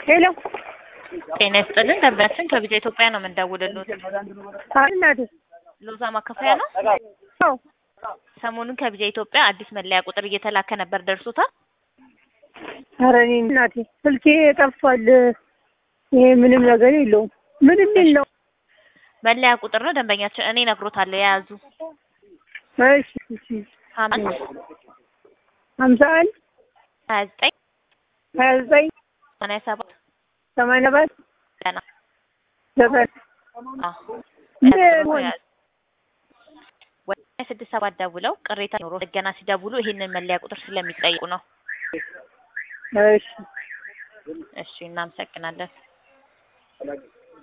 ሄሎ ጤና ይስጥልን ደንበኛችን ከቪዛ ኢትዮጵያ ነው የምንደውልልዎት። አይ እናቴ ሎዛ ማከፋያ ነው። አዎ ሰሞኑን ከቪዛ ኢትዮጵያ አዲስ መለያ ቁጥር እየተላከ ነበር፣ ደርሶታል? ኧረ እኔ እናቴ ስልኬ ጠፍቷል። ይሄ ምንም ነገር የለውም። ምንም የለውም። መለያ ቁጥር ነው ደንበኛችን፣ እኔ እነግሮታለሁ የያዙ እሺ እሺ ሀምሳ ሀምሳ አንድ ሀያ ዘጠኝ ሀያ ዘጠኝ ሰማንያ ሰባት ሰማንያ ሰባት ገና ዘጠኝ ወደ ስድስት ሰባት ደውለው ቅሬታ ኖሮ ገና ሲደውሉ ይሄንን መለያ ቁጥር ስለሚጠይቁ ነው። እሺ እሺ እናመሰግናለን።